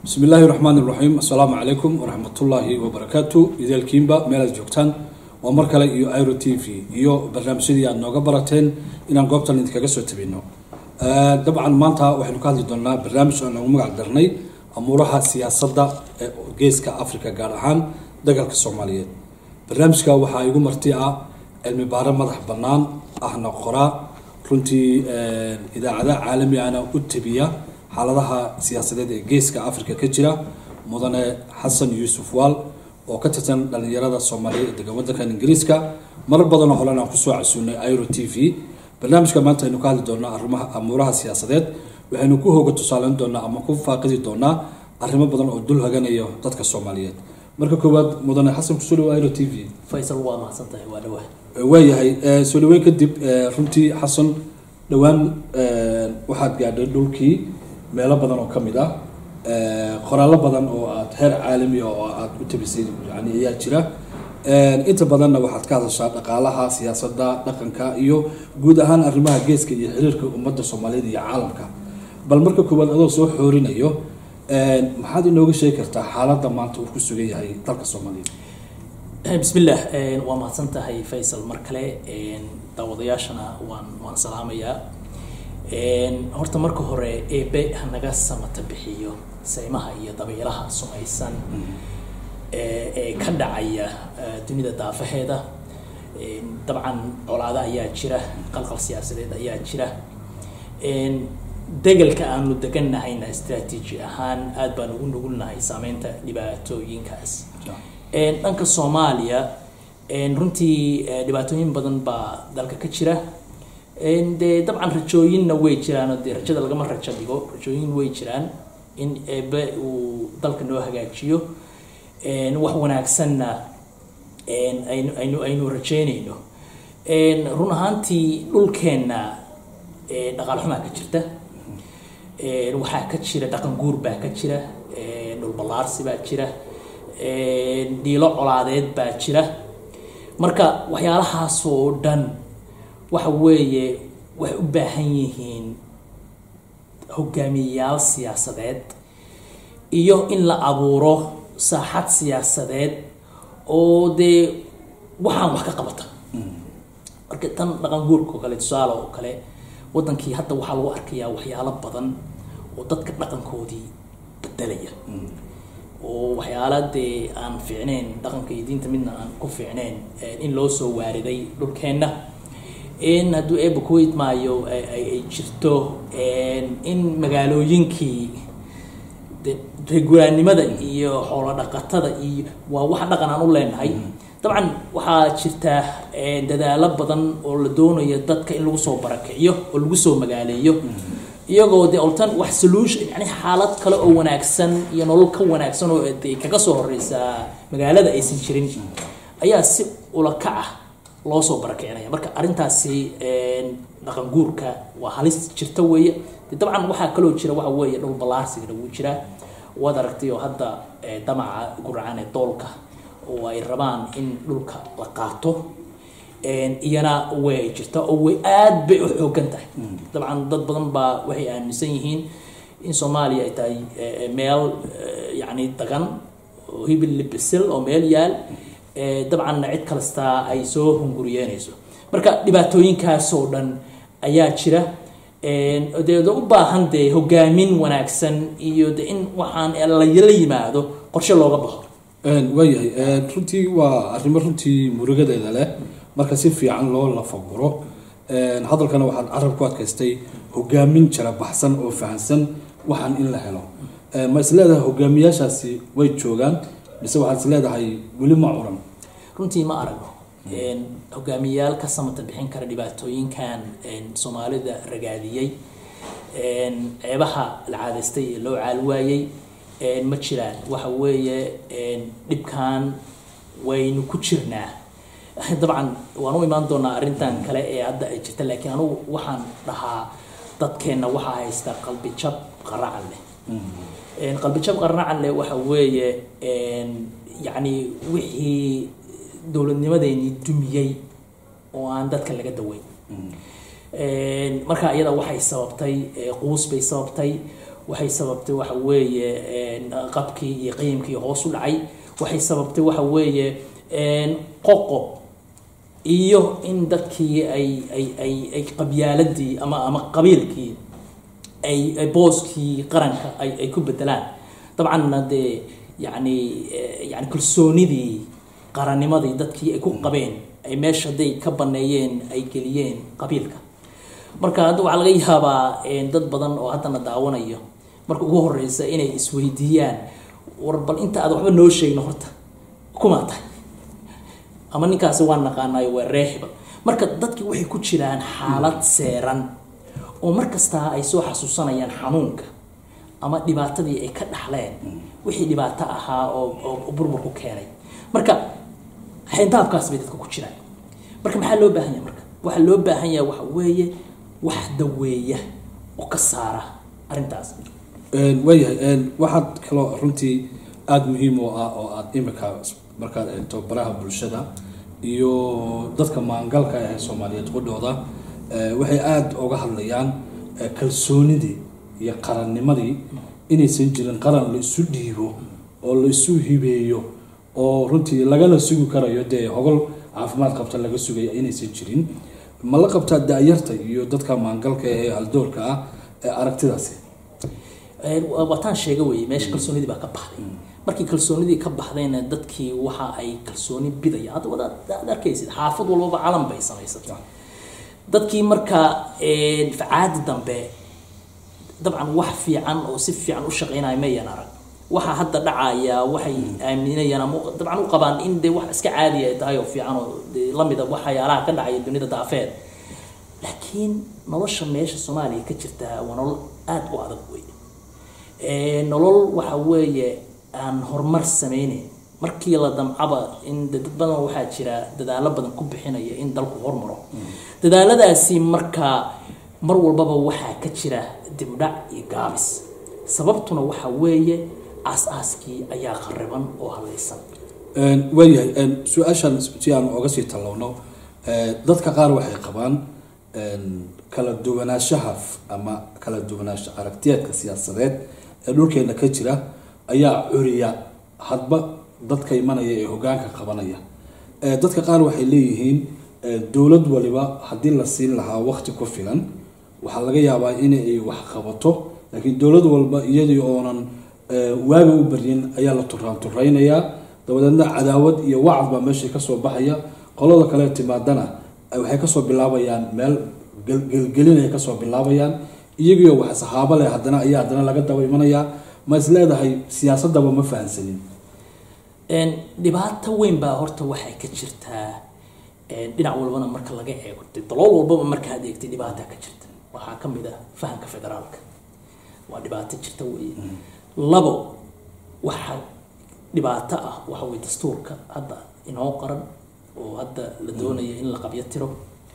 bismi illaahi raxmaan iraxiim assalaamu calaykum waraxmatullaahi wabarakaatu ideelkiinba meelaad joogtaan waa mar kale iyo iro t v iyo barnaamijyadii aad nooga barateen inaan goobtan idinkaga soo tabino dabcan maanta waxaynu ka hadli doonaa barnaamij aan noogu magac darnay amuuraha siyaasadda ee geeska africa gaar ahaan dagalka soomaaliyeed barnaamijka waxaa igu marti ah cilmi baare madax bannaan ahna qoraa runtii idaacada caalami ahna u tabiya xaaladaha siyaasadeed ee geeska africa ka jira mudane xasan yuusuf waal oo ka tirsan dhalinyarada soomaaliyeed ee degan wadankan ingiriiska marar badanoo holen aan kusoo casuunay iro t v barnaamijka maanta aynu ka hadli doonaa arimaha amuuraha siyaasadeed waxaynu ku hooga tusaaleyn doonaa ama ku faaqidi doonaa arrimo badan oo dul haganayo dadka soomaaliyeed marka koowaad mudane xasan kusoo dhawo iro t v faysal waa mahadsantahay waa dhawaa waayahay soo dhaweyn kadib runtii xasan dhowaan waxaad gaadhay dhulkii meelo badan oo ka mid ah qoraallo badan oo aad heer caalamiya oo aad u tabisay yani ayaa jira inta badanna waxaad ka hadashaa dhaqaalaha siyaasadda dhaqanka iyo guud ahaan arrimaha geeska iyo xiriirka ummadda soomaaliyeed iyo caalamka bal marka koowaad adoo soo xoorinayo maxaad inooga sheegi kartaa xaaladda maanta uu ku sugan yahay dalka soomaaliyeed bismillaah waa mahadsan tahay faysal mar kale daawadayaashana waan waan salaamayaa horta marka hore eebe hanaga samata bixiyo saymaha iyo dabeelaha sumaysan ee ka dhacaya dunida daafaheeda dabcan colaado ayaa jira qalqal siyaasadeed ayaa jira degelka aanu degannahayna istraatiiji ahaan aada baan ugu nugulnahay saameynta dhibaatooyinkaas dhanka soomaaliya runtii dhibaatooyin badan baa dalka ka jira dee dabcan rajooyinna way jiraan dee rajada lagama rajo dhigo rajooyin way jiraan in eebe uu dalka noo hagaajiyo wax wanaagsanna aynu aynu aynu rajeynayno run ahaantii dhulkeenna dhaqaal xumaa ka jirta waxaa ka jira dhaqan guur baa ka jira dhul ballaarsi baa jira dhiilo colaadeed baa jira marka waxyaalahaasoo dhan waxa weeye waxay u baahan yihiin hogaamiyeyaal siyaasadeed iyo in la abuuro saaxad siyaasadeed oo dee waxaan wax ka qabata marka tan dhaqan guurka oo kale tusaale oo kale wadankii hadda waxaa lagu arkayaa waxyaalo badan oo dadka dhaqankoodii bedelaya oo waxyaala dee aan fiicneyn dhaqanka iyo diinta midna aan ku fiicneyn in loo soo waariday dhulkeenna in hadduu eeba ku idmaayo ay jirto in magaalooyinkii reeguraannimada iyo xoolo dhaqatada iyo waa wax dhaqan aan u leenahay dabcan waxaa jirta dadaalo badan oo la doonayo dadka in lagu soo barakiciyo oo lagu soo magaaleeyo iyagoo de oltan wax solution yani xaalad kale oo wanaagsan iyo nolol ka wanaagsan oo de kaga soo horeysaa magaalada aysan jirin ayaa si ulakac ah loo soo barakicinaya marka arrintaasi dhaqan guurka waa halis jirta weeye de dabcan waxaa kaloo jira waxa weeye dhul ballaarsigana wuu jiraa waad aragtay oo hadda damaca guracan ee doolka oo ay rabaan in dhulka la qaato iyana way jirta oo way aad bay u xoogan tahay dabcan dad badan baa waxay aaminsan yihiin in soomaaliya ay tahay meel yacni dagan oo hibil libisil oo meel yaal dabcanna cid kastaa ay soo hunguriyeynayso marka dhibaatooyinkaasoo dhan ayaa jira dee u baahan dee hogaamin wanaagsan iyo de in waxaan la yimaado qorshe looga baxo waayahay runtii waa arrimo runtii murugadeeda leh marka si fiican loo lafaguro hadalkana waxaad carab ku adkaystay hogaamin jara baxsan oo fahansan waxaan in la helo ma is leedahay hogaamiyaashaasi way joogaan mise waxaad is leedahay weli ma curan runtii ma aragno hogaamiyayaal ka samata bixin kara dhibaatooyinkan soomaalida ragaadiyey ceebaha la caadaystay ee loo caal waayey ma jiraan waxa weeye dhibkan waynu ku jirnaa dabcan waan u imaan doonaa arrintan kale ee hadda ay jirta laakiin anugu waxaan dhahaa dadkeenna waxaa haysta qalbi jab qaracan leh qalbi jab qaracan leh waxa weeye yacni wixii dowladnimadeennii dumiyey oo aan dadka laga daweyn marka iyada waxay sababtay quus bay sababtay waxay sababtay waxa weeye qabkii iyo qiimkii hoos u dhacay waxay sababtay waxa weeye qoqob iyo in dadkii ay ay ay ay qabyaaladii ama ama qabiilkii ay ay booskii qaranka ay ay ku bedelaan dabcanna dee yacni yani kalsoonidii qarannimadii dadkii ay ku qabeen ay meesha hadday ka baneeyeen ay geliyeen qabiilka marka hadda waxaa laga yaabaa dad badan oo haddana daawanayo marka ugu horeysa inay isweydiiyaan war bal inta aad waxba noo sheegno horta kumaa tahay ama ninkaasi waa naqaanayo waa reexiba marka dadkii waxay ku jiraan xaalad seeran oo mar kastaa ay soo xasuusanayaan xanuunka ama dhibaatadii ay ka dhaxleen wixii dhibaato ahaa oo oo burburku keenay marka xayndaabkaas bay dadka ku jiraan marka maxaa loo baahan yahay marka waxaa loo baahan yahay waxa weeye wax daweeya oo ka saara arrintaas waayahay waxaad kaloo runtii aada muhiim u ah oo aada imika markaad eegto baraha bulshada iyo dadka maangalka ee soomaaliyeed qudhooda waxay aada uga hadlayaan kalsoonidii iyo qarannimadii inaysan jirin qaran la isu dhiibo oo la isu hibeeyo oo runtii lagala sugi karayo dee hogol caafimaad qabta laga sugaya inaysan jirin ma la qabtaa da-yarta iyo dadka maangalka ee haldoorka ah ee aragtidaasi waataan sheega weye meesha kalsoonidii baa ka baxday markii kalsoonidii ka baxdayna dadkii waxa ay kalsooni bidaya hadda wadaad arkaysid xaafad walbaba calan bay samaysata dadkii marka facaadi dambe dabcan wax fiican oo si fiican u shaqeynaya mayan arag waxa hadda dhacaya waxay aaminayaan ama dabcan u qabaan in dee wax iska caadiya ay tahay oo fiican oo dee lamida waxyaalaha ka dhacaya dunida daafeed laakiin nolosha meesha soomaaliya ka jirta waa nolol aada u adag wey nolol waxa weeye aan horumar sameyneyn markii la damcaba in dad badan waxaa jira dadaalo badan ku bixinaya in dalku hormaro dadaaladaasi markaa mar walbaba waxaa ka jira dibdhac iyo gaabis sababtuna waxa weeye aas-aaskii ayaa qariban oo halaysan waayahay su-aashan si aan oga sii tallowno dadka qaar waxay qabaan kala duwanaanshaha ama kala duwanaansha aragtiyeedka siyaasadeed ee dhulkeena ka jira ayaa curiya hadba dadka imanaya ee hogaanka qabanaya dadka qaar waxay leeyihiin dowlad waliba haddii la siin lahaa waqti ku filan waxaa laga yaabaa in ay wax qabato laakiin dowlad walba iyadii oonan waaga u baryin ayaa la turaan turaynayaa dabadeedna cadaawad iyo wacd baa meesha kasoo baxaya qolada kale timaadana waxay kasoo bilaabayaan meel gelgelinay kasoo bilaabayaan iyagiio wax saxaabo leh haddana ayaa haddana laga daba imanayaa ma is leedahay siyaasadaba ma fahansanin dhibaato weyn baa horta waxay ka jirtaa dhinac walbana marka laga eego dalool walbaba markaad eegtay dhibaataa ka jirta waxaa ka mid ah fahamka federaalka waa dhibaato jirta weeye labo waxa dhibaato ah waxa weye dastuurka hadda inoo qaran oo hadda la doonaya in la qabyo tiro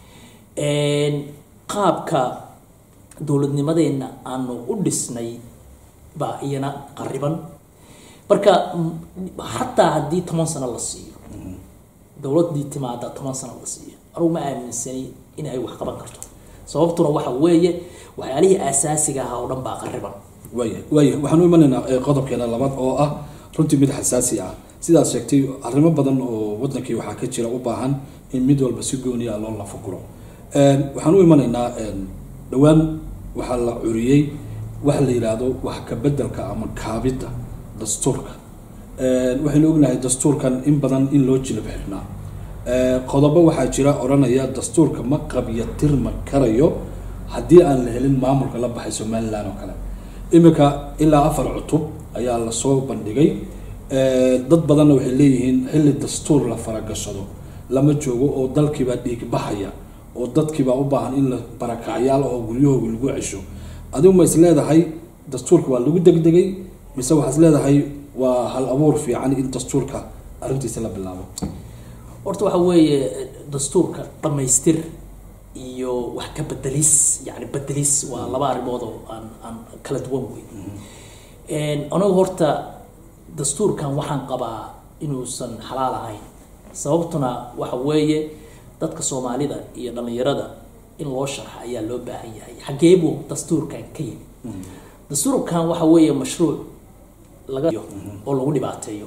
qaabka dowladnimadeenna aanu u dhisnay baa iyana qariban marka xataa haddii toban sano la siiyo dowladii timaada toban sano la siiyo anugu ma aaminsani in ay wax qaban karto sababtuna waxa weeye waxyaalihii aasaasiga ahaa oo dhan baa qariban waaya waaya waxaan u imanaynaa qodobkeena labaad oo ah runtii mid xasaasi ah sidaad sheegtay arrimo badan oo wadankii waxaa ka jira u baahan in mid walba si gooniya loo lafaguro waxaan u imanaynaa dhowaan waxaa la curiyey waxa la yidhaahdo wax ka bedelka ama kaabidda dastuurka waxaynu ognahay dastuurkan in badan in loo jilab xirnaa qodobo waxaa jira odhanaya dastuurka ma qabyatirma karayo haddii aan la helin maamulka la baxay somalilan oo kale iminka ilaa afar cutub ayaa lasoo bandhigay dad badanna waxay leeyihiin xilli dastuur la faragashado lama joogo oo dalkiibaa dhiig baxaya oo dadkiibaa u baahan in la barakacyaal oo guryahooga lagu cesho adigu ma is leedahay dastuurka waa lagu degdegay mise waxaa is leedahay waa hal abuur fiican in dastuurka arrintiisa la bilaabo horta waxa weeye dastuurka dhammaystir iyo wax ka bedelis yani bedelis waa laba arrimood oo aan aan kala duwan wey anigu horta dastuurkan waxaan qabaa inuusan xalaal ahayn sababtuna waxa weeye dadka soomaalida iyo dhalinyarada in loo sharxa ayaa loo baahan yahay xagee buu dastuurkan ka yimi dastuurkan waxa weeye mashruuc laga oo lagu dhibaateeyo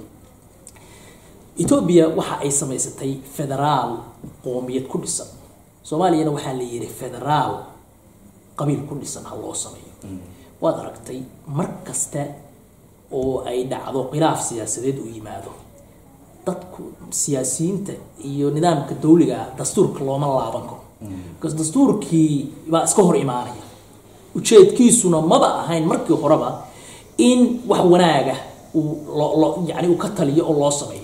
etoobiya waxa ay samaysatay federaal qoomiyad ku dhisan soomaaliyana waxaa la yidhi federaal qabiil ku dhisan ha loo sameeyo waad aragtay mar kasta oo ay dhacdo khilaaf siyaasadeed uu yimaado dadku siyaasiyiinta iyo nidaamka dawliga dastuurka looma laaban karo because dastuurkii baa iska hor imaanaya ujeedkiisuna maba ahayn markii horeba in wax wanaaga uu lo yani uu ka taliyo oo loo sameeyo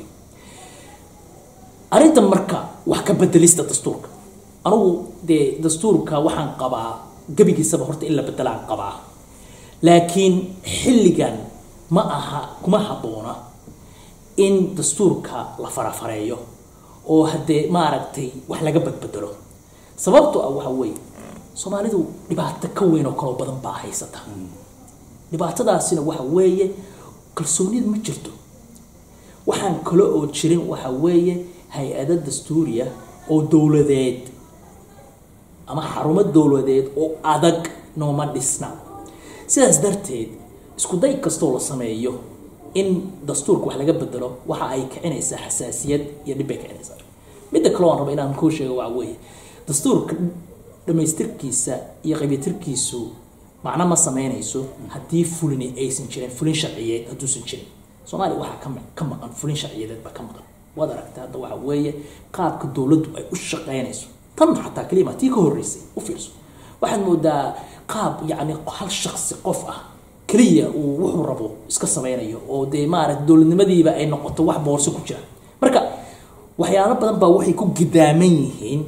arrinta marka wax ka bedelista dastuurka anugu dee dastuurka waxaan qabaa gebigiisaba horta in la bedelaan qabaa laakiin xilligan ma aha kuma habboona in dastuurka la farafareeyo oo haddee maaragtay wax laga badbedelo sababto ah waxa weeye soomaalidu dhibaato ka weyn oo kaloo badan baa haysata dhibaatadaasina waxa weeye kalsoonida ma jirto waxaan kale oo jirin waxa weeye hay-ado dastuuriya oo dowladeed ama xarumo dowladeed oo adag nooma dhisna sidaas darteed isku day kastoo la sameeyo in dastuurka wax laga bedelo waxa ay kicinaysaa xasaasiyad iyo dhib bay kicinaysaa midda kaleo aan raba inaan kuu sheego waxa weeye dastuurka dhamaystirkiisa iyo qabitirkiisu macno ma sameynayso haddii fulini aysan jirin fulin sharciyeed hadduusan jirin soomaaliya waxaa ka ka maqan fulin sharciyadeed baa ka maqan waad aragtay hadda waxa weeye qaabka dowladdu ay u shaqeynayso tan xataa kelima tii ka horreysay u fiirso waxaad moodaa qaab yacni hal shaksi qof ah keliya uu wuxuu rabo iska sameynayo oo dee maaragta dowladnimadiiba ay noqoto wax boorso ku jira marka waxyaalo badan baa waxay ku gidaaman yihiin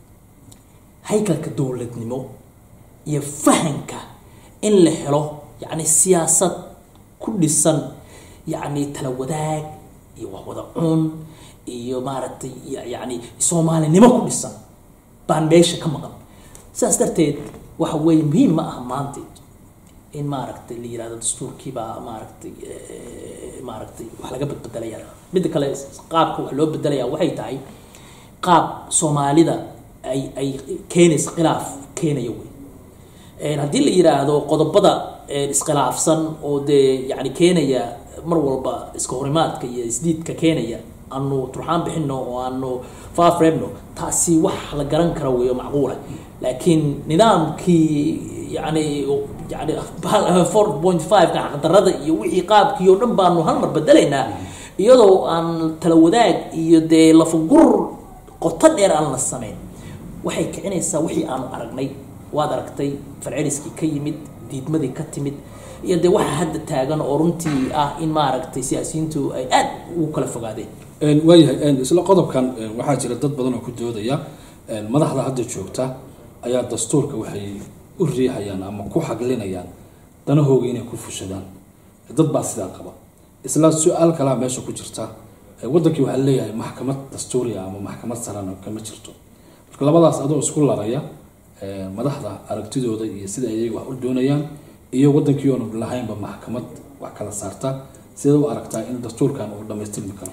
haykalka dowladnimo iyo fahanka in la helo yacni siyaasad ku dhisan yacni tala wadaag iyo wax wada cun iyo maaragtay yacni soomaalinimo ku dhisan baan meesha ka maqan sidaas darteed waxa weeye muhiim ma aha maanta in maaragtay la yirahdo dastuurkiibaa maaragtay maaragtay wax laga badbedelaya midda kale qaabka wax loo bedelaya waxay tahay qaab soomaalida ay ay keenaysa khilaaf keenaya wey haddii la yiraahdo qodobada iskhilaafsan oo dee yani keenaya mar walba iska horimaadka iyo isdiidka keenaya aanu turxaan bixino oo aanu faafreebno taasi wax la garan kara weeyo macquula laakiin nidaamkii yani yani four point five-ka xaqdarada iyo wixii qaabkii oo dhan baanu hal mar bedelaynaa iyadoo aan tala wadaag iyo dee lafagur qoto dheer aan la samayn waxay kicinaysaa wixii aanu aragnay waad aragtay falceliskii ka yimid diidmadii ka timid iyo dee waxa hadda taagan oo runtii ah in maaragtay siyaasiyiintu ay aada ugu kala fogaadeen waayahay isla qodobkan waxaa jira dad badan oo ku doodaya madaxda hadda joogta ayaa dastuurka waxay u riixayaan ama ku xaglinayaan danahooga inay ku fushadaan dad baa sidaa qaba isla su-aal kalaa meesha ku jirta wadankii waxaa leeyahay maxkamad dastuuriya ama maxkamad sarana kama jirto marka labadaas adoo isku laraya madaxda aragtidooda iyo sida ayaga wax u doonayaan iyo wadankii oonu lahaynba maxkamad wax kala saarta sida u aragtaa in dastuurkan uu dhamaystirmi karo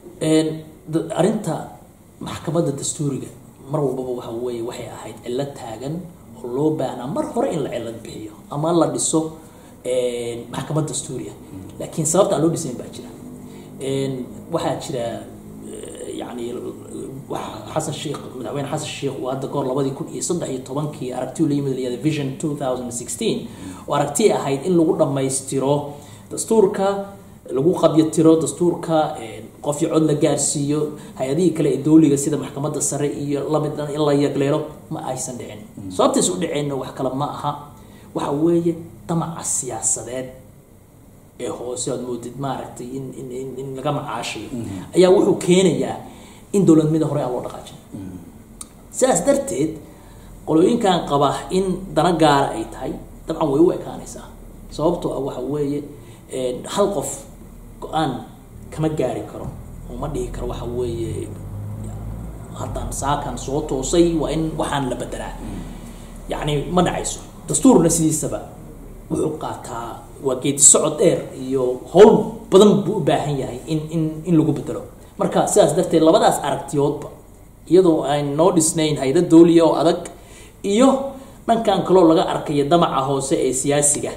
arrinta maxkamadda dastuuriga mar walbaba waxa weeye waxay ahayd cilad taagan oo loo baahnaa mar hore in la cilad bixiyo ama la dhiso maxkamad dastuuriya laakiin sababta aan loo dhisayn baa jira waxaa jira yani xasan sheekh madaxweyne xasan sheekh uu hadda kahor labadii kun iyo saddex iyo tobankii aragti la yimid layada vision two thousand sixteen oo aragti ahayd in lagu dhammaystiro dastuurka lagu qabyatiro dastuurka qofyo cod la gaarsiiyo hay-adihii kale ee dowliga sida maxkamadda sare iyo lamid in la yagleelo ma aysan dhicin sababtays u dhiceenna wax kale ma aha waxa weeye damaca siyaasadeed ee hoose aad moodid maaragtay in in in in laga macaashayo ayaa wuxuu keenayaa in dowladnimada hore aan loo dhaqaajin sidaas darteed qolooyinkan qaba in dana gaara ay tahay dabcan way u ekaanaysaa sababtoo ah waxa weeye hal qof go-aan kama gaari karo oo ma dhihi karo waxa weeye haddaan saakan soo toosay waa in waxaan la bedelaa yacni ma dhacayso dastuurna sidiisaba wuxuu qaataa waa geedi socod dheer iyo howl badan buu u baahan yahay in in in lagu bedelo marka sidaas darteed labadaas aragtiyoodba iyadoo aan noo dhisnayn hayda dowliya oo adag iyo dhankan kaloo laga arkayo damaca hoose ee siyaasiga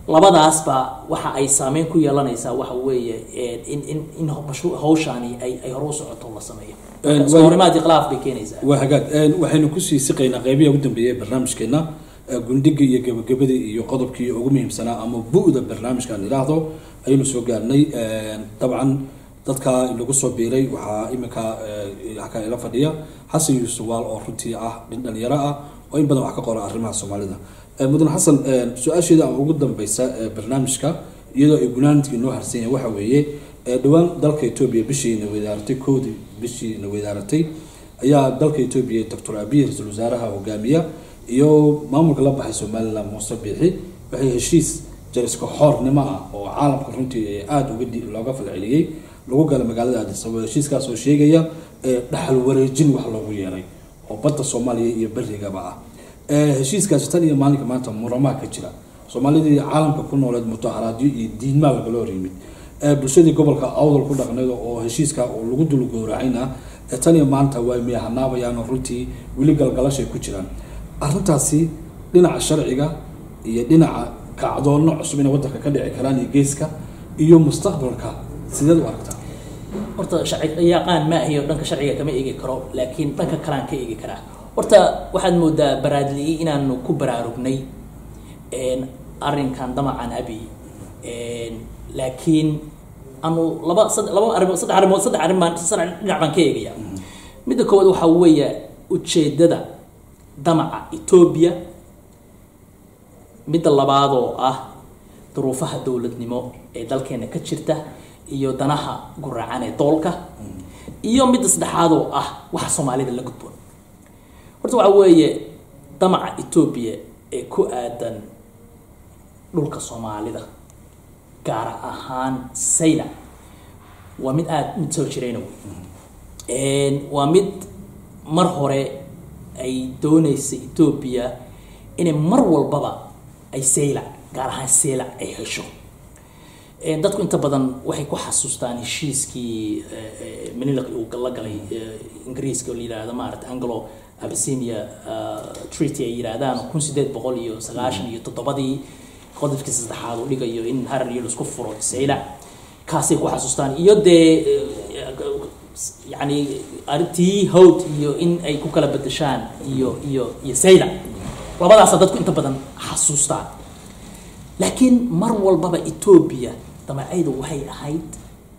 labadaasba waxa ay saameyn ku yeelanaysaa waxa weeye in in in mashruuc hawshaani ay ay hore u socoto la sameeyo iskahorimaadii khilaaf bay keenaysaa waa hagaag waxaynu kusii siqaynaa qeybihi ugu dambeeyay ee barnaamijkeena gundhiga iyo gabagabadii iyo qodobkii ugu muhiimsanaa ama bu-da barnaamijkaan idhaahdo ayaynu soo gaarnay dabcan dadka lagu soo biiray waxaa iminka halkaa ila fadhiya xasan yuusuf waal oo runtii ah nin dhalinyaro ah oo in badan wax ka qora arrimaha soomaalida mudan xasan su-aasheeda ama ugu dambeysa barnaamijka iyadoo ay gunaanadkii noo harsan yahay waxa weeye dhowaan dalka etoobiya bishiina weydaaratay koodii bishiina weydaaratay ayaa dalka etoobiya doctor abiy ra-iisul wasaaraha hogaamiya iyo maamulka la baxay somaliland muuse biixi waxay heshiis jariska xoornimo ah oo caalamka runtii aada uga looga falceliyey lagu gala magaalada addis ababa heshiiskaas oo sheegaya dhaxal wareejin wax loogu yeeray oo badda soomaaliya iyo berigaba ah heshiiskaasi tan iyo maalinka maanta muramaha ka jira soomaalidii caalamka ku nooleed mudaharaadyo iyo diidmaa lagala hor yimid bulshadii gobolka awdal ku dhaqneed oo heshiiska oo lagu dul gowracayna tan iyo maanta waa miyahanaabayaan oo runtii weli galgalashay ku jiraan arrintaasi dhinaca sharciga iyo dhinaca kacdoonno cusub inay waddanka ka dhici karaan iyo geeska iyo mustaqbalka sideed u aragtaa horta sharci yaqaan ma ahiyo dhanka sharciga kama eegi karo laakiin dhanka kalean ka eegi karaa horta waxaad moodaa baraadli inaanu ku baraarugnay arrinkan damacan abi laakiin anu laba laba arimood saddex arimood saddex arrin baan saddex dhinac baan ka eegaya midda koowaad waxaa weeya ujeeddada damaca etoobiya midda labaad oo ah duruufaha dowladnimo ee dalkeena ka jirta iyo danaha guracan ee doolka iyo midda saddexaad oo ah waxa soomaalida la gudboon horta waxaa weeye damaca etoobiya ee ku aadan dhulka soomaalida gaar ahaan sayla waa mid aada mid soo jirayna wey waa mid mar hore ay doonaysa etoobiya inay mar walbaba ay sayla gaar ahaan sayla ay hesho dadku inta badan waxay ku xasuustaan heshiiskii manilaq uu la galay ingiriiska oo la yihahdo maarata anglo abyssinia treaty ay yidhaahdaan kun sideed boqol iyo sagaashan iyo toddobadii qodobkii saddexaad uu dhigayo in harar iyo laisku furo sayla kaasay ku xasuustaan iyo dee yani arrintii howd iyo in ay ku kala bedeshaan iyo iyo iyo sayla labadaasa dadku inta badan xasuustaan laakiin mar walbaba etoobiya damacaydu waxay ahayd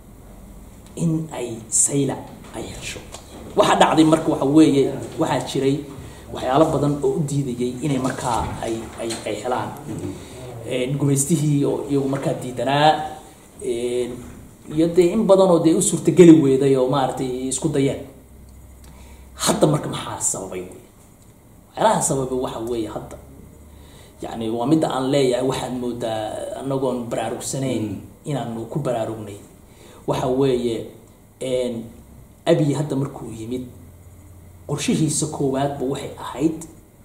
in ay sayla ay hesho waxaa dhacday marka waxa weeye waxaa jiray waxyaalo badan oo u diidayay inay markaa ay ay ay helaan gumaystihii oo iyagu markaa diidanaa iyo dee in badan oo dee u suurtageli weyday oo maaragtay isku dayeen hadda marka maxaa sababay waxyaalaha sababay waxa weeye hadda yani waa midda aan leeyahay waxaad moodaa anagoon baraarugsanayn inaanu ku baraarugnay waxa weeye abiy hadda markuu yimid qorshihiisa koowaadba waxay ahayd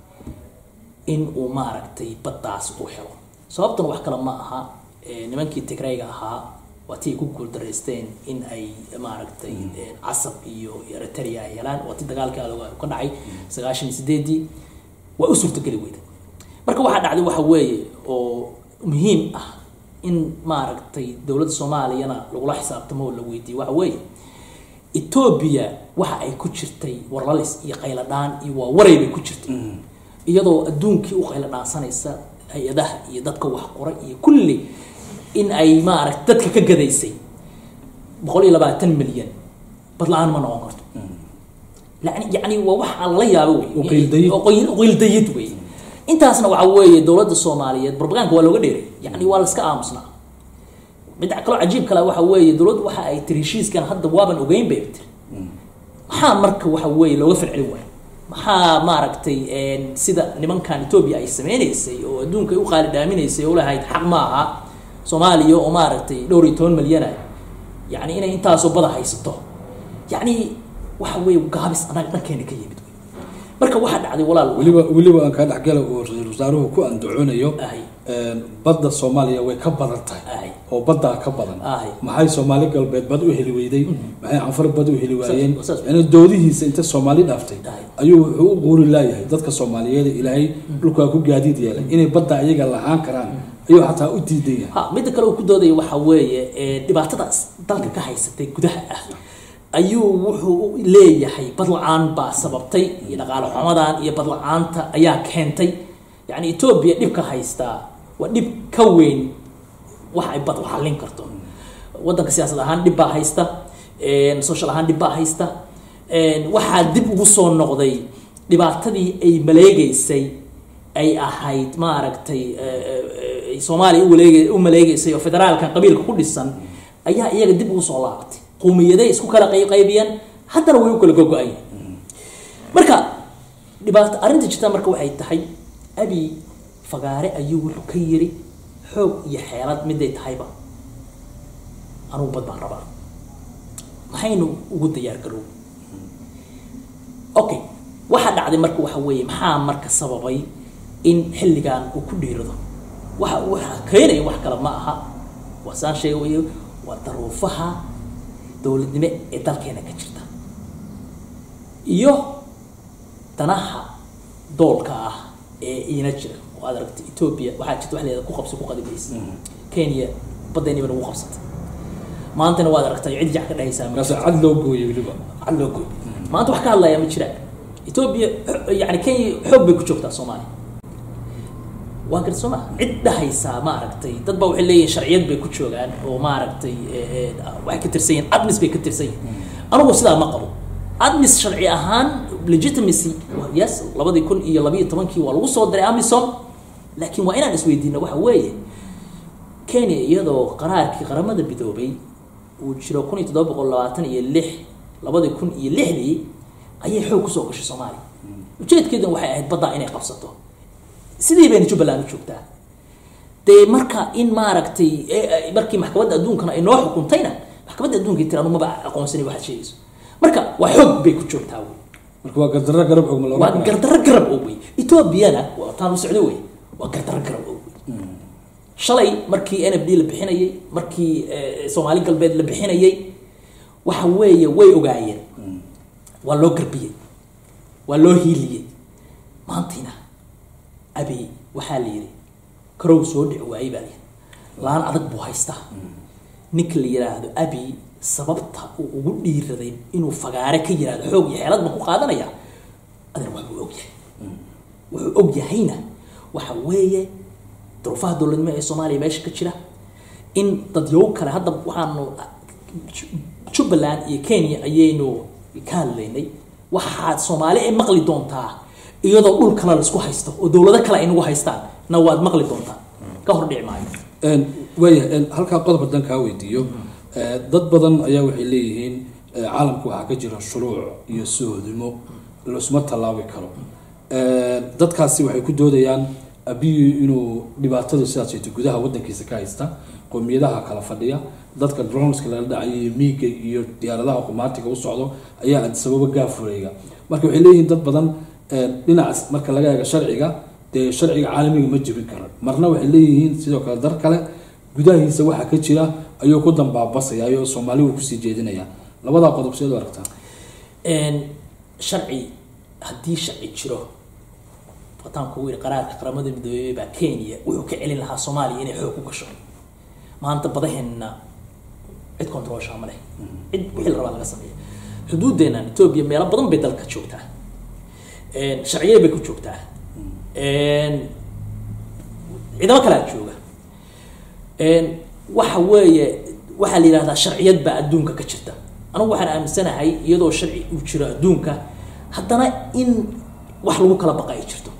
in uu maaragtay baddaas u helo sababtan wax kale ma aha nimankii tigrayga ahaa waa tii ay ku guuldaraysteen in ay maaragtay casab iyo eritrea ay helaan waa tii dagaalkii ka dhacay sagaashan iyo sideedii waa u suurtageli weyda marka waxaa dhacday waxa weeye oo muhiim ah in maaragtay dowladda soomaaliyana lagula xisaabtamo oo la weydiiye waxa weeye etoobiya waxa ay ku jirtay warlalis iyo qayladhaan iyo waa waray bay ku jirtay iyadoo adduunkii u qayla dhaansanaysa hay-adaha iyo dadka wax qoray iyo kulli in ay maaragta dadka ka gadaysay boqol iyo labaatan milyan badla-aan ma noqon karto yani yani waa waxa lala yaabo wey qiildayid wey intaasna waxa weeye dowladda soomaaliyeed barbaganka waa looga dheeray yani waa la iska aamusnaa midda kaloo cajiib kale waxa weeye dowladdu waxa ay tiri heshiiskan hadda waaban ogeyn bay tiri maxaa marka waxa weeye looga falcelin waayo maxaa maaragtay sida nimankan etoobiya ay sameynaysay oo adduunka ay u qaali dhaaminaysay oo lahayd xaq ma aha soomaaliya oo maaragtay dhowr iyo toban milyana yani inay intaasoo bada haysato yani waxa weeye gaabis anaga dhankeena ka yimid marka waxaa dhacday walaal weliba weliba aan kaa dhexgala oo ra-iisul wasaaruhu ku andacoonayo ahay badda soomaaliya way ka badan tahay ahay oo baddaa ka badan ahay maxay soomaali galbeed bad u heli weyday maxay canfar bad u heli waayeen Saas- saas- yani doodihiisa inta soomaali dhaaftay Ahay. ayuu wuxuu u quuri laayahay dadka soomaaliyeed ilaahay dhulkaa ku gaadiid yeelay inay badda ayaga lahaan karaan ayuu xataa u diidan yahay ha midda kale uu ku doodaya waxaa weeye ee, dhibaatadaas dalka ka haysatay gudaha ah ayuu wuxuu leeyahay badla-aan baa sababtay iyo dhaqaale xumadan iyo badla-aanta ayaa keentay yacni etoobiya dhibka haystaa waa dhib ka weyn wax ay bad xallin karto waddanka siyaasad ahaan dhib baa haysta een, social ahaan dhib baa haysta een, waxaa dib ugu soo noqday dhibaatadii ay maleegeysay ay ahayd maaragtay eh, eh, eh, soomaaliya u waleege- u maleegeysay oo federaalkan qabiilka ku dhisan ayaa iyaga dib ugu soo laabatay qowmiyaday isku kala qayqaybiyeen haddana way u kala gogo-ayeen marka dhibaato arrinta jirta marka waxay tahay abi fagaare ayuu wuxuu ka yiri xoog iyo xeelad miday tahayba anugu bad baan rabaa maxaynu ugu diyaar garow okay waxaa dhacday marka waxa weeye maxaa marka sababay in xilligan uu ku dhiirado waxa waxa keenaya wax kale ma aha waa saan sheegayo waa daruufaha dowladnimo ee dalkeena ka jirta iyo danaha doolka ah ee iina jira oo aad aragtay etoobiya waxaa jirta wax leeda ku qabsi ku qadimaysa kenya baddeeniba nagu qabsatay maantana waad aragtay cid jac ka dhahaysaa ma markaas cad loo gooyay weliba cad loo gooy maanta wax ka hadlaya ma jiraan etoobiya yani kenya xoog bay ku joogtaa soomaaliya waa garta soo maa cid dhahaysaa ma aragtay dad baa waxay leeyihin sharciyad bay ku joogaan oo maaragtay eh, eh, waxay ka tirsan yihin admis bay ka tirsan yihin anigu sidaa ma qabo admis sharci ahaan legitimacy yes labadii kun iyo labiyo tobankii waa lagu soo diray amisom laakiin waa inaan isweydiino waxa weeye kenya iyadoo qaraarkii qaramada midoobay uu jiro kun iyo toddoba boqol labaatan iyo lix labadii kun iyo lixdii ayay xoog kusoo gashay soomaaliya ujeedkeeduna waxay ahayd baddaa inay qabsato sidii bayna jubbaland u joogtaa dee marka in maaragtay eh, eh, markii maxkamadda adduunkana ay noo xukuntayna maxkamadda adduunka tiraanu maba aqoonsani waxaad sheegayso marka waa xoog bay ku joogtaa wey marka waa gardarro garab og ma la waa oran karaa? gardarro garab oo wey etoobiyana waa taan u socdo wey waa gardarro garab oo wey shalay markii n f d la bixinayay markii eh, soomaali galbeed la bixinayay waxa weeye way ogaayeen waa loo garbiyey waa loo hiiliyey maantiina abi waxaa la yidhi karow soo dhici waayey baa layidhi laan adag buu haystaa ninka la yidhaahdo abi sababta uu ugu dhiiraday inuu fagaare ka yidhahdo xoog iyo xeelad baan ku qaadanaya adeer waxbuu og yahay wuxuu og yahayna waxa weeye duruufaha dowladnimo ee soomaaliya meesha ka jira in dadyow kale hadda waxaanu jubbaland iyo kenya ayaynu ka hadlaynay waxaad soomaali ay maqli doontaa iyadoo dhul kale laisku haysto oo dowlado kale ay nagu haystaan na waad maqli doontaa ka hor dhici maayo Een, waaya een, halkaa qodob haddaan kaa weydiiyo ee, dad badan ayaa waxay leeyihiin ee, caalamka waxaa ka jira shuruuc iyo sohodimo laisma tallaabi karo Ee, dadkaasi waxay ku doodayaan abiyu inuu dhibaatada sidaas sheegtay gudaha wadankiisa ka haysta qowmiyadaha kala fadhiya dadka droneska laga dhacay miiga iyo diyaaradaha qumaatiga u socdo ayaa sababa gaafureega marka waxay leeyihiin dad badan ee, dhinacaas marka laga eego sharciga dee sharciga caalamiga ma jebin karo marna waxay leeyihiin sidoo kale dar kale gudahiisa waxa ka jira ayuu ku dambaabasaya ayuu soomaali uu kusii jeedinaya labadaa qodob seed u aragtaa Een, sharci haddii sharci jiro wataanku uu yidhi qaraarka qaramada midoobey baa kenya wuxuu ka celin lahaa soomaaliya inay xoog ku gasho maanta badaheenna cid controlsha ma leh cid wixii la rabaa laga sameeya xuduuddeennan etoobiya meelo badan bay dalka joogtaa Een, sharciye bay ku joogtaa Een, ciidamo kalea jooga Een, waxa weeye waxaa la yidhahdaa sharciyad baa adduunka ka jirta anigu waxaan aaminsanahay iyadoo sharci uu jiro adduunka haddana in wax lagu kala baqa ay jirto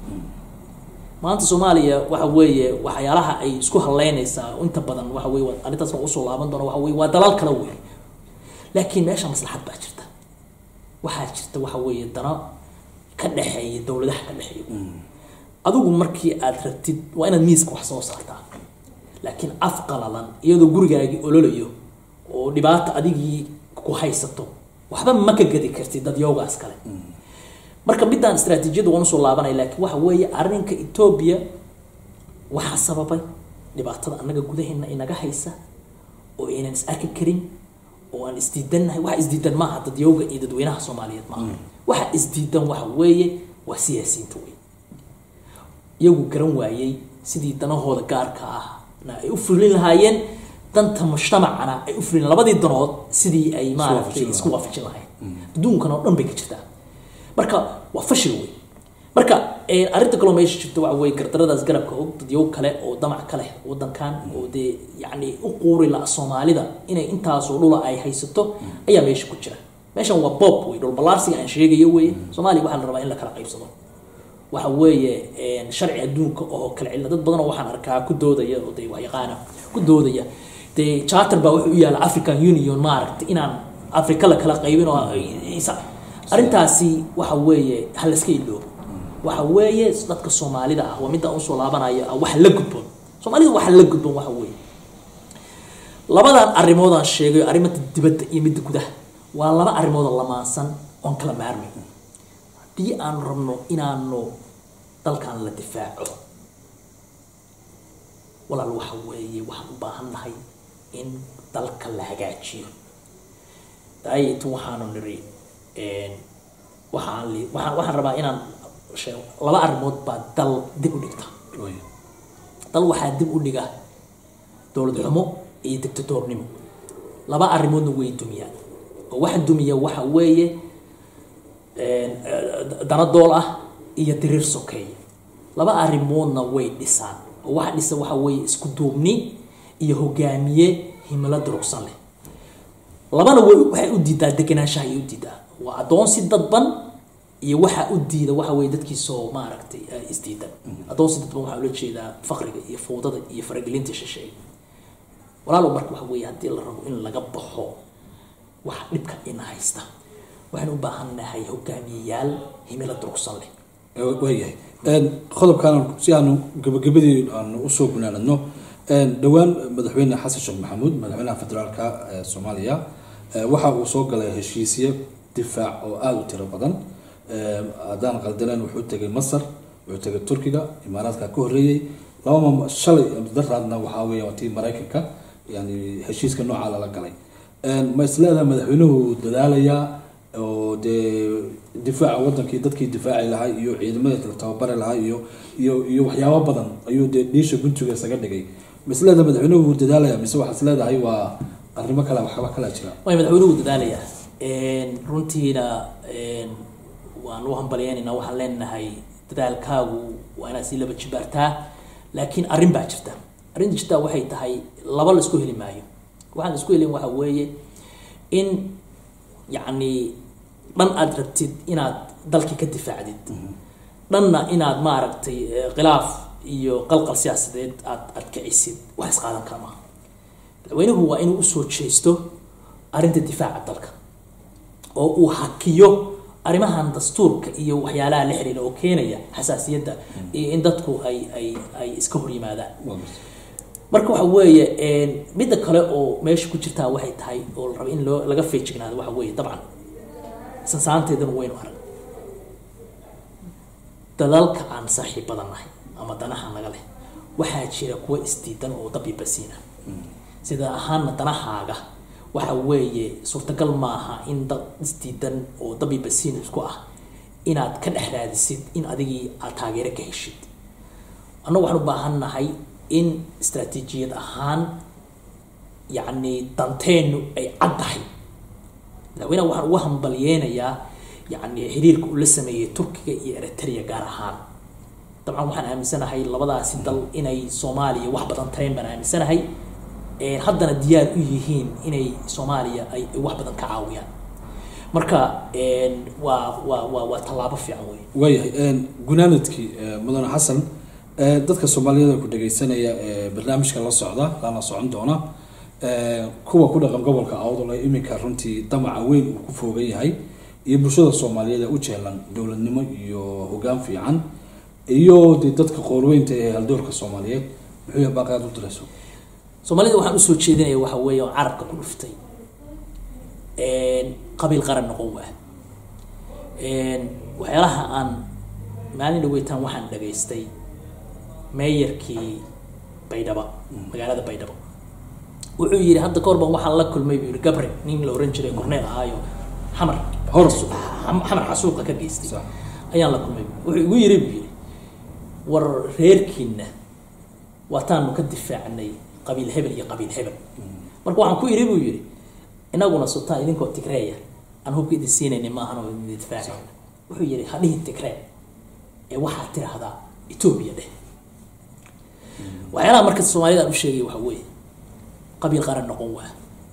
maanta soomaaliya waxa weeye waxyaalaha ay isku haleynaysaa inta badan waxa weye waa- arrintaas waan usoo laaban doona waxa weye waa dalal kala weyn laakiin meesha maslaxad baa jirta waxaa jirta waxa weeye dano ka dhexeeya dowladaha ka dhexeeya adigu markii aad rabtid waa inaad miiska wax soo saartaa laakiin af qalalan iyadoo gurigaagii ololayo oo dhibaata adigii ku haysato waxba ma ka gadi kartid dadyowgaas kale marka midaan istaraatiijiyadda waan usoo laabanaya laakiin waxa weeye arrinka etoobiya waxaa sababay dhibaatada annaga gudaheena inaga haysa oo aynan is arki karin oo aan isdiidannahay waxa isdiidan maaha dadyowga iyo dadweynaha soomaaliyeed maaha waxa isdiidan waxa weeye waa siyaasiyiinta wey iyagu garan waayey sidii danahooda gaarka ah na ay u fulin lahaayeen danta mujtamacana ay u fulin labadii danood sidii ay maaragtay waafajin isku waafajin lahayd adduunkan oo dhan bay ka jirtaa marka waa fashil wey marka eh, arrinta kaloo meesha jirta waxa weye gardaradaas garabka og dadyow kale oo damac ka leh wadankan oo dee yacni u quuri la soomaalida inay intaasoo dhula ay haysato ayaa meesha ku jira meeshan waa bob wey dhul ballaarsiga aan sheegayo weye soomaaliya waxaa la rabaa in la kala qaybsado waxa weeye een, sharci adduunka oo kala cilla dad badan oo waxaan arkaa ku doodaya oo dee waxyaqaana ku doodaya dee charter baa wuxuu u yaala african union maaragtay inaan afrika la kala qaybin oo isa- arrintaasi waxa weeye ha la iska iloobo waxa weeye dadka soomaalida ah waa midda aan usoo laabanaya ah waxa la gudboon soomaalida waxa la gudboon waxa weeye labadan arrimood aan sheegayo arrimada dibadda iyo midda gudaha waa laba arrimood oo lamaansan oon kala maarmay haddii aan rabno inaanu dalkan la difaaco walaal waxa weeye waxaan u baahan nahay in dalka la hagaajiyo daayatu waxaanu niri een, waxaan li- waxaan waxaan rabaa inaan sheego laba arrimood baa dal dib u dhigta Way. dal waxaa dib u dhiga dowlad xumo iyo dictatornimo laba arrimoodna way dumiyaan oo waxa dumiya waxa weeye een, eh, dana dool ah iyo diriir sokeeye laba arrimoodna way dhisaan oo waxa dhisa waxa weeye isku duubni iyo hogaamiye himilo durugsan leh labana way waxay u diidaa degenaanshaha ay u diidaa waa adoonsi dadban iyo waxa u diida waxa weye dadkiisoo maaragtay eh, isdiidan adoonsi dadban waxaa ula jeedaa faqriga iyo fowdada iyo faragelinta shisheeye walaalow marka waxa weeye haddii la rabo in laga baxo waxa dhibka ina haysta waxaan u baahan nahay hogaamiyeyaal himilo durugsan leh Eh, waayahay Een, qodobkan si aanu gabagabadii aanu usoo gunaanadno een, dhowaan madaxweyne xasan sheekh maxamuud madaxweynaha federaalka ee soomaaliya eh, waxa uu soo galay heshiisye difaac oo aada u tiro badan Eh, haddaan qaldaneen wuxuu tegay masar wuxuu tegay turkiga imaaraadka ka horreeyey laba ma shalay daraadna waxaa weeye waa tii maraykanka yani heshiiska noocaa lala galay Een, ma isleedahay madaxweynuhu wuu dadaalayaa oo dee difaaca wadankii dadkii difaaci lahaa iyo ciidamadii la tababari lahaa iyo iyo iyo waxyaabo badan ayuu dee dhiisha guntiga isaga dhigay ma isleedahay madaxweynuhu wuu dadaalaya mise waxaa isleedahay waa arrimo kale waxba kala jira way madaxweynuhu dadaalayaa Een, runtiina een, waan u hambalyeynayna waxaan leenahay dadaalkaagu waa inaad sii laba jibaartaa laakiin arrin baa jirta arrinta jirta waxay tahay laba la isku heli maayo waxaan la isku helin waxa weeye in yacni dhan aad rabtid inaad dalkii ka difaacdid dhanna inaad maaragtay eh, khilaaf iyo qalqal siyaasadeed aad aad kicisid wax isqaadan kara maaha madaxweynuhu waa inuu usoo jeesto arrinta difaaca dalka oo uu hakiyo arrimahan dastuurka iyo waxyaalaha la xiriira oo keenaya xasaasiyadda iyo in dadku ay ay ay iska hor yimaadaan marka waxa weeye een, midda kale oo meesha ku jirtaa waxay tahay oo la rabo in loo laga feejignaado waxa weeye dabcan sansaanteedana waynu arag dalalka aan saaxiibada nahay ama danaha naga leh waxaa jira kuwa isdiidan oo dabibasiina sida ahaana danahaaga waxa weeye suurtagal maaha in dad isdiidan oo dabibasiin isku ah inaad ka dhex raadisid in adigii aad taageero ka heshid annagu waxaan u baahan nahay in istaraatiijiyad ahaan yacni danteennu ay cad tahay madaxweynaha waxaan ugu hambalyeynayaa yacni xiriirka uu la sameeyey turkiga iyo eritrea gaar ahaan dabcan waxaan aaminsanahay labadaasi dal inay soomaaliya wax badan tareen baan aaminsanahay Een, haddana diyaar u yihiin inay soomaaliya ay ay wax badan ka caawiyaan marka een, waa waa waa waa tallaabo fiican wey waayahay een, gunaanadkii eh, mudane xasan eh, dadka soomaaliyeed ku dhagaysanaya ee barnaamijka la socda lana socon doona eh, kuwa ku dhaqan gobolka awdal ee iminka runtii damaca weyn uu ku foogan yahay iyo bulshada soomaaliyeed ee u jeelan dowladnimo iyo hogaan fiican iyo dee dadka qoorweynta ee haldoorka soomaaliyeed muxuu yahay baaqaad u dirayso soomaalida waxaan usoo jeedinaya waxa weeye oo carabka ku dhuftay Een, qabiil qaran noqon waa Een, waxyaalaha aan maalin dhaweytaan waxaan dhagaystay meeyarkii baydhaba magaalada baydhabo wuxuu yidhi hadda kahor baan waxaan la kulmay buu yidhi gabre nin la oran jiray korneel ahaayo xamar Hor. Xam- xamar xasuuqa ka geystay Sax. ayaan la kulmay wuxuu igu yidhi buu yidhi war reerkiina waataanu ka difaacnay qabiil hebel iyo qabiil hebel marka waxaan ku yidhi buu yidhi inaguna sultaan idinkoo tigreeya aan hubka idin siinayni ma ahan oo idin difaacayna wuxuu yidhi ha dhihin tigree ee waxaad tidhaahdaa etoobiya dheh waxyaalaha marka soomaalida aan u sheegay waxa weeye qabiil qaran noqon waa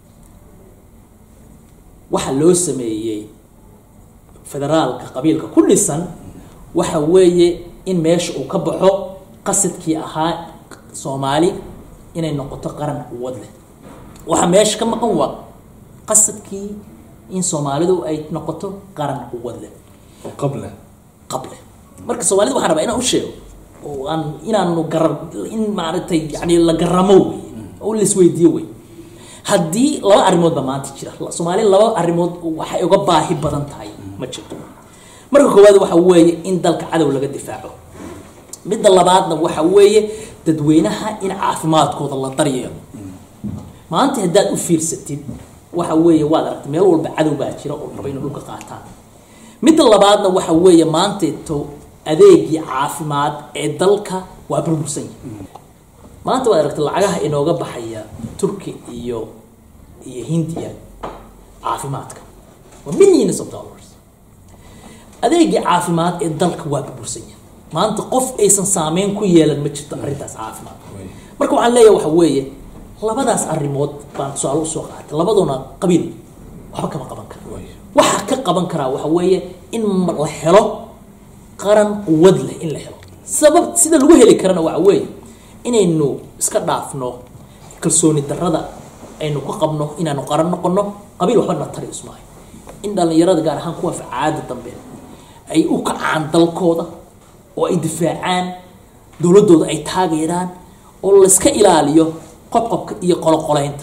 waxa loo sameeyey federaalka qabiilka ku dhisan waxa weeye in meesha uu ka baxo qasadkii ahaa soomaali inay noqoto qaran quwad leh waxa meesha ka maqan waa qasadkii in soomaalidu ay noqoto qaran quwad leh oo qable qable marka soomaalida waxaan rabaa inaan u sheego oo aan inaanu gara in maaragtay yani la garamo wey oo laisweydiiyo wey haddii laba arrimoodba maanta jira soomaali laba arrimood waxay uga baahi badan tahay ma jirto marka koowaad waxa weeye in dalka cadow laga difaaco midda labaadna waxa weeye dadweynaha in caafimaadkooda la daryeelo maanta haddaad u fiirsatid waxa weeye waad aragtay meel walba cadow baa jira oo raba inay dhulka qaataan midda labaadna waxa weeye maanteeto adeegii caafimaad ee dalka waa burbursan yahay maanta waad aragtay lacagaha inooga baxaya turki iyo iyo hindiya caafimaadka waa millions of dollars adeegii caafimaad ee dalka waa burbursan yahay maanta qof aysan saameyn ku yeelan ma jirto arrintaas caafimaad marka waxaan leeyahay waxa weeye labadaas arrimood baan tusaale usoo qaatay labaduna qabiil waxba kama qaban kara waxa ka qaban karaa waxa weeye in la helo qaran quwad leh in la helo sabab sida lagu heli karana waxa weeye inaynu iska dhaafno kalsooni darrada aynu ku qabno inaanu qaran noqono qabiil waxba na tari ismaayo in dhallinyarada gaar ahaan kuwa facaada dambe ay u kacaan dalkooda oo ay difaacaan dowladdooda ay taageeraan oo layska ilaaliyo qobqobka iyo qoloqoleynta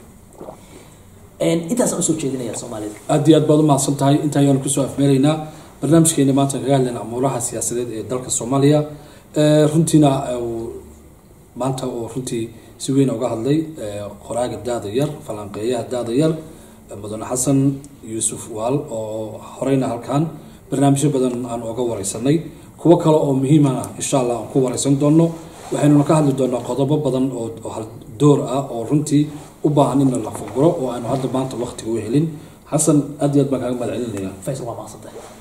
intaasaan usoo jeedinaya soomaalida aad iyo aad baad umahadsan tahay inta ayaanu kusoo afmeeraynaa barnaamijkeena maanta kaga hadlayna amuuraha siyaasadeed ee dalka soomaaliya runtiina maanta oo runtii si weyn uga hadlay qoraaga daada yar falanqeeyaha daada yar mudane xasan yuusuf waal oo horeyna halkan barnaamijyo badan aan oga wareysanay kuwo kale oo muhiimana insha allah aan ku wareysan doono waxaynuna ka hadli doonaa qodobo badan oo haldoor ah oo runtii u baahan in la fuguro oo aanu hadda maanta waqtiga u helin xasan aad iyo aad baan kaaga mahad celinaya faysal waa maaqsantahay